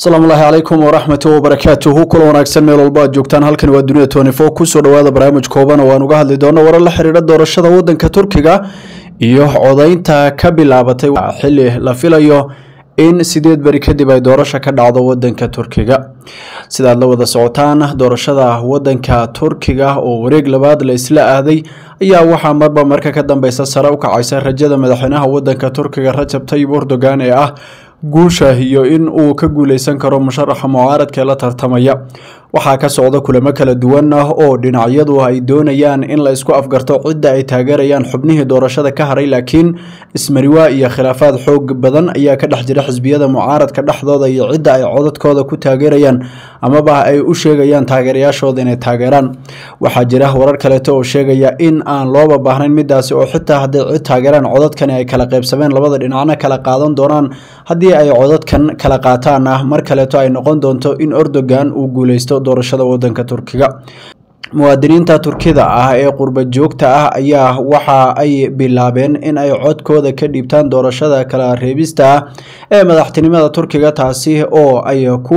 asalaamu ullaahi calaykum waraxmatu wabarakaatuhu kula wanaagsan meel walba aad joogtaan halkan waa dunida tony four kusoo dhawaada barnaamij kooban oo aan uga hadli doono warar la xiriira doorashada wadanka turkiga iyo codaynta ka bilaabatay xili la filayo in sideed beri kadib ay doorasha ka dhacdo wadanka turkiga sidaad la wada socotaan doorashada wadanka turkiga oo wareeg labaad la isla aaday ayaa waxaa marba marka ka dambeysa sare u kacaysa rajada madaxweynaha wadanka turkiga rajab tayib erdogan ee ah guusha iyo in uu ka guuleysan karo musharaxa mucaaradka la tartamaya waxaa ka socda kulamo kala duwan ah oo dhinacyadu ay doonayaan in la isku afgarto cidda ay taageerayaan xubnihii doorashada ka haray laakiin ismariwaa iyo khilaafaad xoog badan ayaa ka dhex jira xisbiyada mucaaradka dhexdooda iyo cidda ay codadkooda ku taageerayaan amaba ay u sheegayaan taageerayaashooda inay taageeraan waxaa jira warar kaleeto oo sheegaya in aan looba baahnayn midaasi oo xitaa hadday cid taageeraan codadkani ay kala qaybsameen labada dhinacna kala qaadan doonaan haddii ay codadkan kala qaataan ah mar kaleeto ay noqon doonto in erdogan uu guuleysto doorashada wadanka turkiga muwaadiniinta turkida ah ee qurba joogta ah ayaa waxa ay bilaabeen in ay codkooda ka dhiibtaan doorashada kala reebista ah ee madaxtinimada turkiga taasi oo ay ku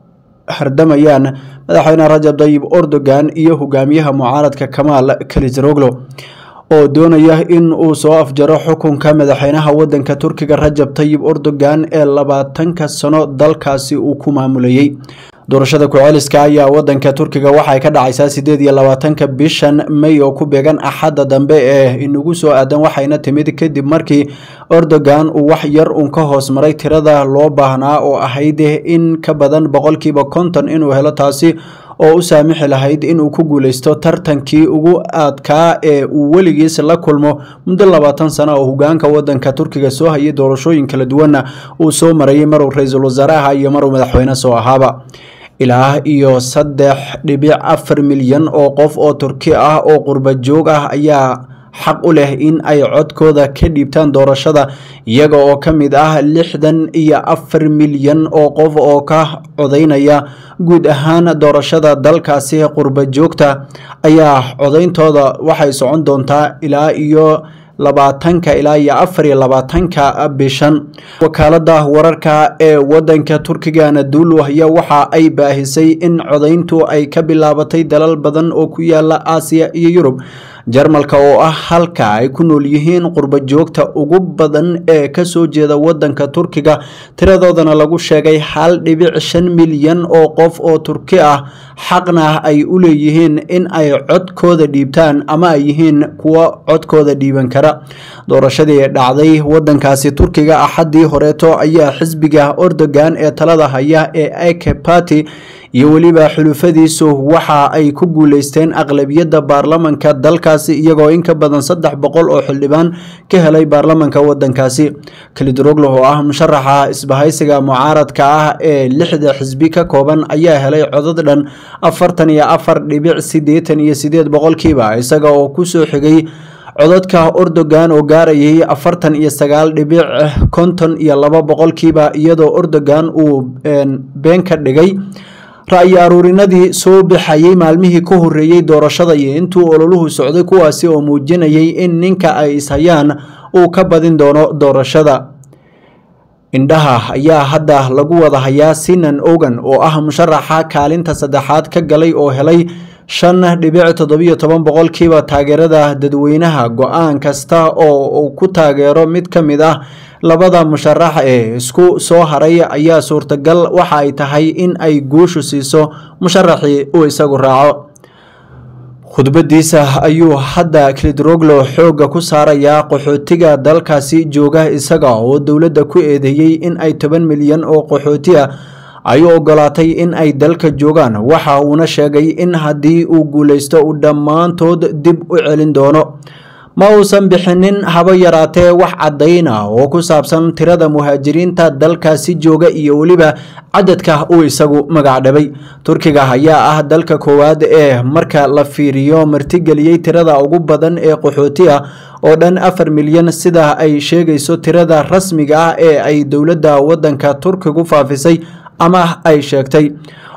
hardamayaan madaxweyne rajab tayib erdogan iyo hogaamiyaha mucaaradka kamaal kalisroglo oo doonaya in uu soo afjaro xukunka madaxweynaha wadanka turkiga rajab tayib erdogan ee labaatanka sano dalkaasi uu ku maamulayey doorashada ku-celiska ayaa wadanka turkiga waxay ka dhacaysaa sideed iyo labaatanka bishan may oo ku beegan axadda dambe ee inagu soo aadan waxayna timid kadib markii erdogan uu wax yar uun ka hoos maray tirada loo baahnaa oo ahayd in ka badan boqolkiiba konton inuu helo taasi oo u saamixi lahayd inuu ku guuleysto tartankii ugu adkaa ee uu weligiis la kulmo muddo labaatan sano oo hogaanka wadanka turkiga soo hayay doorashooyin kala duwanna uu soo marayay maruu ra-iisul wasaare aha iyo maruu madaxweyne soo ahaaba ilaa iyo saddex dhibic afar milyan oo qof oo turki ah oo qurba joog ah ayaa xaq u leh in ay codkooda ka dhiibtaan doorashada iyaga oo ka mid ah lixdan iyo afar milyan oo qof oo ka codaynaya guud ahaan doorashada dalkaasi qurba joogta ayaa codayntooda waxay socon doontaa ilaa iyo labaatanka ilaa iyo afar iyo labaatanka bishan wakaalada wararka ee wadanka turkiga anadulu ayaa waxa ay baahisay in codayntu ay ka bilaabatay dalal badan oo ku yaala aasiya iyo yurub jarmalka oo ah halka ay ku nool yihiin qurba joogta ugu badan ee kasoo jeeda wadanka turkiga tiradoodana lagu sheegay hal dhibic shan milyan oo qof oo turki ah xaqna ay u leeyihiin in ay codkooda dhiibtaan ama ay yihiin kuwo codkooda dhiiban kara doorashadii dhacday wadankaasi turkiga axaddii horeeto ayaa xisbiga erdogan ee talada haya ee ake party iyo weliba xulufadiisu waxa ay ku guuleysteen aqlabiyadda baarlamanka dalkaasi iyagoo in ka badan saddex boqol oo xildhibaan ka helay baarlamanka wadankaasi kalidroglo oo ah musharaxa isbahaysiga mucaaradka ah ee lixda xisbi ka kooban ayaa helay codad dhan afartan iyo afar dhibic sideetan iyo sideed boqolkiiba isaga oo kusoo xigay codadka erdogan oo gaarayay afartan iyo sagaal dhibic konton iyo laba boqolkiiba iyadoo erdogan uu been ka dhigay ra-yi aruurinadii soo baxayay maalmihii ka horeeyey doorashada iyo intuu ololuhu socday kuwaasi oo muujinayay in ninka ay ishayaan uu ka badin doono doorashada indhaha ayaa hadda lagu wada hayaa sinan ogan oo ah musharaxa kaalinta saddexaad ka galay oo helay shan dhibic toddobiyo toban boqolkiiba taageerada dadweynaha go-aan kasta oo uu ku taageero mid ka mid ah labada musharax ee isku soo haray ayaa suurtagal waxa ay tahay in ay guushu siiso musharaxii uu isagu raaco khudbadiisa ayuu hadda kilidroglo xoogga ku saarayaa qaxootiga dalkaasi jooga isaga oo dowladda ku eedeeyey in ay toban milyan oo qaxooti ah ay u ogolaatay in ay dalka joogaan waxa uuna sheegay in haddii uu guuleysto uu dhammaantood dib u celin doono ma uusan bixinin haba yaraatee wax caddayna oo ku saabsan tirada muhaajiriinta dalkaasi jooga iyo weliba cadadka uu isagu magacdhabay turkiga ayaa ah dalka koowaad ee marka la fiiriyo martigeliyey tirada ugu badan ee qaxooti ah oo dhan afar milyan sida ay sheegayso tirada rasmiga ah ee ay dowladda wadanka turkigu faafisay ama ay sheegtay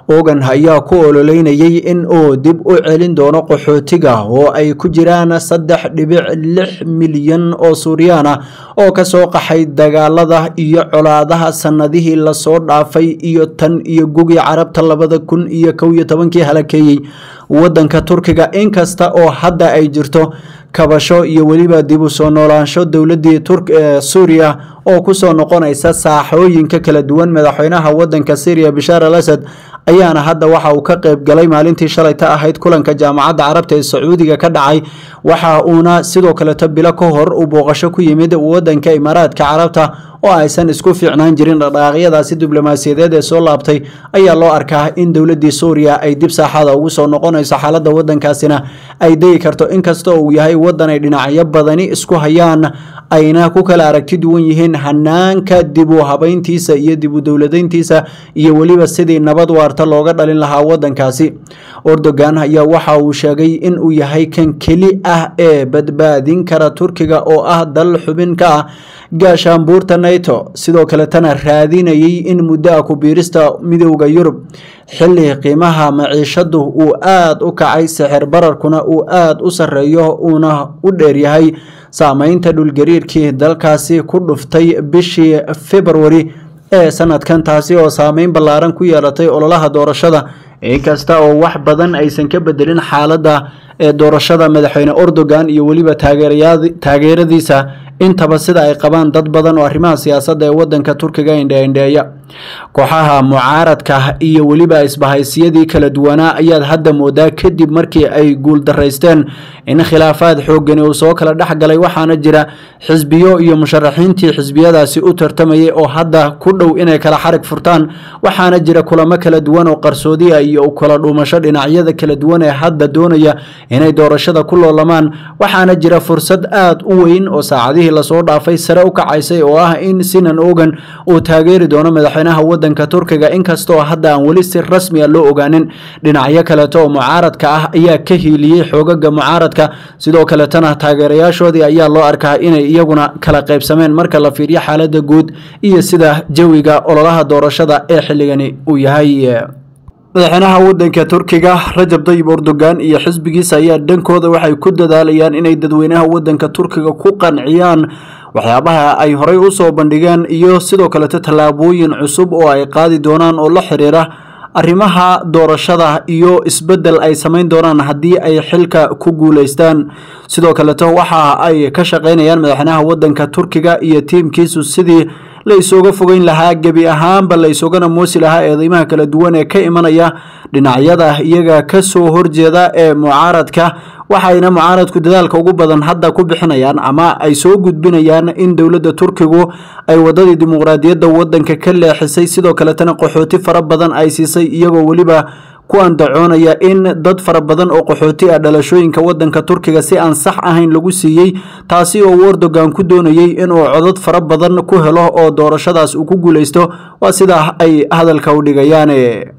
ogan ayaa ku ololeynayay in uu dib u celin doono qaxootiga oo ay ku jiraan saddex dhibic lix milyan oo suuriyaan ah oo kasoo qaxay dagaalada iyo colaadaha sanadihii lasoo dhaafay iyo tan iyo gugii carabta labada kun iyo kow iyo tobankii halakeeyey wadanka turkiga inkasta oo hadda ay jirto kabasho iyo weliba dib u soo noolaansho dowladii suuriya oo kusoo noqonaysa saaxooyinka kala duwan madaxweynaha wadanka syriya bashaar al asad ayaana hadda waxa uu ka qayb galay maalintii shalayta ahayd kulanka jaamacadda carabta ee sacuudiga ka dhacay waxa uuna sidoo kaleto bilo ka hor uu booqasho ku yimid wadanka imaaraadka carabta oo aysan isku fiicnaan jirin dhaqdhaqaaqyadaasi diblomaasiyadeed ee soo laabtay ayaa loo arkaa in dowladii suuriya ay dib saaxada ugu soo noqonayso xaaladda wadankaasina ay degi karto inkasta uu yahay wadan ay dhinacyo badani isku hayaan ayna ku kala aragti duwan yihiin hanaanka dib u habayntiisa iyo dib u dowladayntiisa iyo weliba sidii nabad waarta looga dhalin lahaa wadankaasi erdogan ayaa waxa uu sheegay in uu yahay kan keli ah ee badbaadin kara turkiga oo ah dal xubin ka ah gaashaanbuurta nato sidoo kaletana raadinayay in muddo ah ku biirista midowda yurub xilli qiimaha maciishadu uu aada u kacay sixir bararkuna uu aada u sarreeyo uuna u dheeryahay saameynta dhulgariirkii dalkaasi ku dhuftay bishii februari ee sanadkan taasi oo saameyn ballaaran ku yeelatay ololaha doorashada inkasta oo wax badan aysan ka bedelin xaaladda ee doorashada madaxweyne erdogan iyo weliba taageeradiisa intaba sida ay qabaan dad badan oo arrimaha siyaasadda ee wadanka turkiga indheindheeya kooxaha mucaaradka iyo weliba isbahaysiyadii kala duwanaa ayaad hadda moodaa kadib markii ay guuldaraysteen in khilaafaad xoogani uu soo kala dhex galay waxaana jira xisbiyo iyo musharaxiintii xisbiyadaasi u tartamayay oo hadda ku dhow inay kala xarig furtaan waxaana jira kulamo kala duwan oo qarsoodiya iyo kala dhuumasho dhinacyada kala duwan ee hadda doonaya inay doorashada ku loolamaan waxaana jira fursad aada u weyn oo saacadihii lasoo dhaafay sare u kacaysay oo ah in sinan ogan uu taageeri doono madaxweynaha wadanka turkiga inkastoo hadda aan weli si rasmi a loo ogaanin dhinacyo kaleeto oo mucaaradka ah ayaa ka hiiliyey xoogaga mucaaradka sidoo kaletana taageerayaashoodii ayaa loo arkaa inay iyaguna kala qaybsameen marka la fiiriyo xaalada guud iyo sida jawiga ololaha doorashada ee xilligani uu yahay madaxweynaha wadanka turkiga rajab dayib erdogan iyo xisbigiisa ayaa dhankooda waxay ku dadaalayaan inay dadweynaha wadanka turkiga ku qanciyaan waxyaabaha ay horey usoo bandhigeen iyo sidoo kaleto tallaabooyin cusub oo ay qaadi doonaan oo la xiriira arrimaha doorashada iyo isbeddel ay samayn doonaan haddii ay xilka ku guuleystaan sidoo kaleto waxa ay ka shaqaynayaan madaxweynaha wadanka turkiga iyo tiimkiisu sidii la isooga fogeyn lahaa gebi ahaanba la isoogana moosi lahaa eedeymaha kala duwan ee ka imanaya dhinacyada iyaga kasoo horjeeda ee mucaaradka waxayna mucaaradku dadaalka ugu badan hadda ku bixinayaan ama ay soo gudbinayaan in dowladda turkigu ay wadadii dimuqraadiyadda wadanka ka leexisay sidoo kaletana qaxooti fara badan ay siisay iyagoo weliba ku andacoonaya in dad fara badan oo qaxooti ah dhalashooyinka wadanka turkiga si aan sax ahayn lagu siiyey taasi oo erdogan ku doonayey inuu codad fara badan ku helo oo doorashadaas uu ku guuleysto waa sidaa ay hadalka u dhigayaan